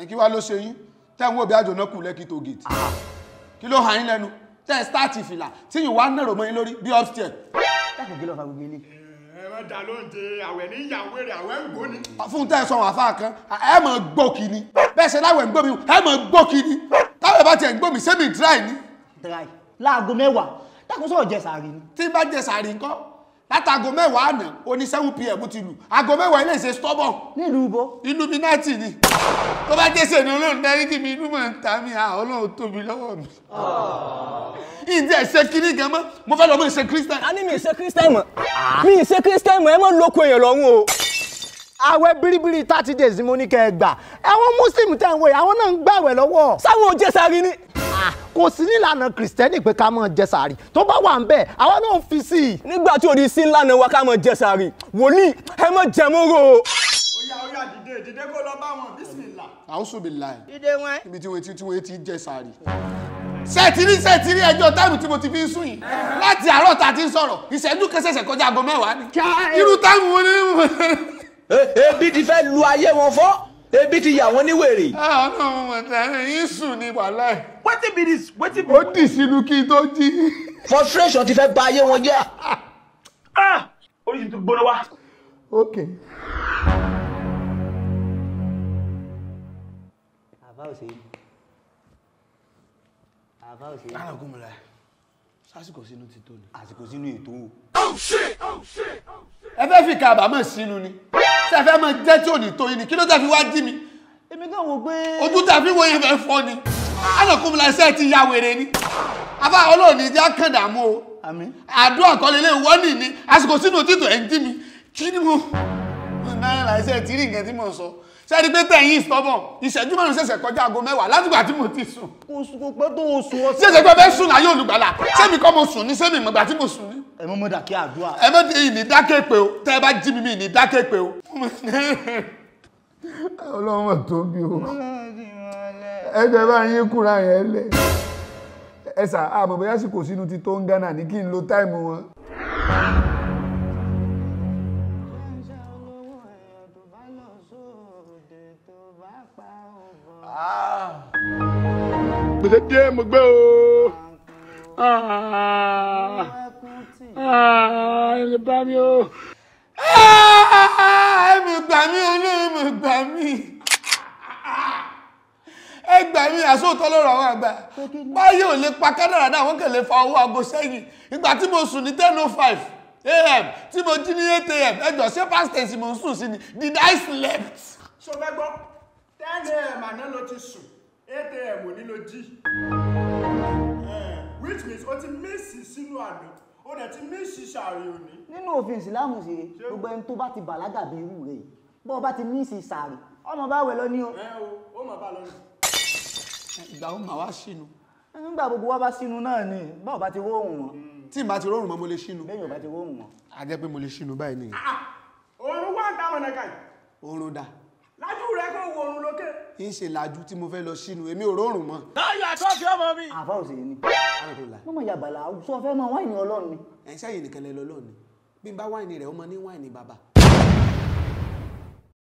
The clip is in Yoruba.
kí wá ló ṣe yín tẹ́ ń wò bí àjòná kù lẹ́kì tó gèètì kí ló hàn yín lẹ́nu tẹ́ ẹ stáàtì fìlà tí yìí wá nàrò mọ́ yín lórí bí upstairs dákun kí ló fa gbogbo ilé. ẹ má dá lóúnjẹ àwẹ̀ ní ìyàwó rẹ̀ àwẹ̀ ń gbóni. fún tẹ́ ẹ sọ wọn àfa kan ẹ mọ̀ gbòkì ni bẹ́ẹ̀ ṣe láwẹ̀ ń gbòmí ẹ mọ̀ gbòkì ni táwọn bá tiẹ̀ ń gbòmí sẹ́mi dry ni dry láago mẹ́wàá dákun sọ̀rọ̀ jẹ sàárì ni. tí bá jẹ sàárì ńkọ́ látago mẹ́wàá àná oní seven pm ti lù aago mẹ́wàá ilé ìṣe stubborn nílùú ibo illuminati ni tó bá jẹ́sẹ̀ ní olóòrùn dáríjì mi inú mọ̀ ń ta mi à ọlọ́run tóbi lọ́wọ́ mi ìdí ẹ̀ ṣe kiri gan mọ́ mo fẹ́ lọ mọ́ ìṣe christian a ní mi ṣe christian mọ̀ mi ṣe christian mọ̀ ẹ mọ̀ lóko èèyàn lọ́rùn o. àwẹ̀ biribiri thirty days ni mo ní kẹ́ ẹ gbà àwọn muslim tẹ̀ ń wò yìí àwọn náà ń gbàwẹ̀ lọ́wọ́ sáwọn ò jẹ́ sáré ni. Ah, kò sí nílànà kìrìsìtẹ́nì pé ká máa jẹ sàárì tó bá wà ń bẹ̀ àwọn náà ń fi sí i. nígbà tí òdi sí ńlá náà wá ká mọ̀ jẹ́ sáré wòlíì ẹ mọ̀ jẹ́ mọ́rọ̀ o. ó yá ó yá dìde dìde kó lọ bá wọn bísímìlà. àwùsù bí láì ìdè wọn. níbi tí wọ́n ti tí wọ́n ti jẹ sàárì sẹ́ẹ̀tìrí sẹ́ẹ̀tìrí ẹjọ́ táìmù tí mo ti fi ń sùn yìí láti àárọ̀ tá a ti ń sọ̀rọ̀ ìṣẹ́jú kẹsẹ̀sẹ̀ kọjá aago mẹ́wàá ni irú táìmù wo ni ebi ti fẹ́ lu ayé wọn fọ́ ebi ti yà wọ́n ní wèrè. ọlọ́run mọ̀ tẹ́lẹ̀ yín sùn ní wàhálà ẹ̀ wetin be this wetin be. ó dì sínú kí n tó jí. frustration ti fẹ́ bà ayé wọn jẹ́. ah oríṣi tó gbóná wá. ok àbá òsè àbá òsè alágúnmọ̀lá sásìkò sínú ti tó ni. àsìkò sínú ètò o. ẹ fẹ́ fi kàbámọ̀ sínú ni ṣe fẹ́ mọ jẹ́ tí ò ní tó yín ni kí ló tẹ́ fi wá jí mi èmi kàn wò pé. ojú tẹ́ fi wo yẹn fẹ́ fọ́ ni alágúnmọ̀lá iṣẹ́ ti ya wèrè ni afá ọlọ́ọ̀ni ìjà kàn dààmú o àmín. àdúrà kọ́lé lè wọ́n nì ní àsìkò sínú títò ẹ̀ ń jí mi kí ni mo náírà iṣẹ́ tí rí nǹkan tí mo sọ sẹ́ni pé tẹ̀yìn stubborn ìṣẹ́jú márùn ṣẹ̀ṣẹ̀ kọjá aago mẹ́wàá látìgbà tí mo ti sùn kò sùn kò pẹ́ tó o sùn ọ. ṣẹ̀ṣẹ̀ pé bẹ́ẹ̀ sùn láyé olùgbàlà sẹ́mi kọ́ mo sùn ní sẹ́mi ìmọ̀gbà tí mo sùn ní. ẹ mọ́ mọ́ dàkí àdúrà. ẹ mọ̀ tí ní dákẹ́ pé o tẹ́ ẹ bá jí mi mi ní dákẹ́ pé o. ọlọ́run tó bí o ẹ jẹ́ bá yín kúra yẹn lẹ̀ ẹ sà àmọ̀ bóyá sì kò sínú ti tó ń gánà ní kí n lo táìmù wọn. gbèsè dé mo gbé o ẹ bá mi o ẹ mi gbà mí olóyè mi gbà mí ẹ gbà mí àsóòtọ́ lọ́rọ̀ àwọn àgbà báyìí ò lè pa kádàrà náà wọ́n kàn lè fa owó aago sẹ́yìn ìgbà tí mo sùn ní ten oh five am tí mo jí ní eight am ẹjọ́ ṣé past tense mo ń sùn sí ni did I slept. so fẹ́ gbọ́ ten am àná ló ti sùn eight am ò ní ló jí. Eh, which means o ti mísì sínú àná o dẹ̀ ti mísì sàárì òní. nínú òfin ìsìlámù sí gbogbo ẹni tó bá ti bàlágà bí irú rẹ̀ yìí bọ́ ọ bá ti ní ìsìn sàárì ọmọ bá wẹ̀ lọ ní o. ẹ o ó mà bá lọ ní. ìgbà wo màá wá sínú nígbà gbogbo wa bá sínú náà ni báwo bá ti róòrùn wọn tí n bá ti rọrùn mọ́ mo lè sínú bẹ́ẹ̀ yóò bá ti róòrùn wọn. a jẹ́ pé mo lè sínú báyìí nìyẹn òórùn wà ń dáwọn ẹ̀ka yìí oorun dà lájú rẹ kó wo òórùn lókè. ń ṣe làjú tí mo fẹ́ lọ sínú èmi ò rọrùn mọ́. táyà àtọ́kì ọmọ mi. àfa òsè ni alhamdulillah mọ́mọ́ yàbàlà sọ fẹ́ mọ wáìnì ọlọ́run ni. ẹ̀ ń sẹ́yìn nìkan lẹ lọ lọ́ọ̀ni bí n bá wáìnì rẹ̀ ọmọ ní wáìnì bàbá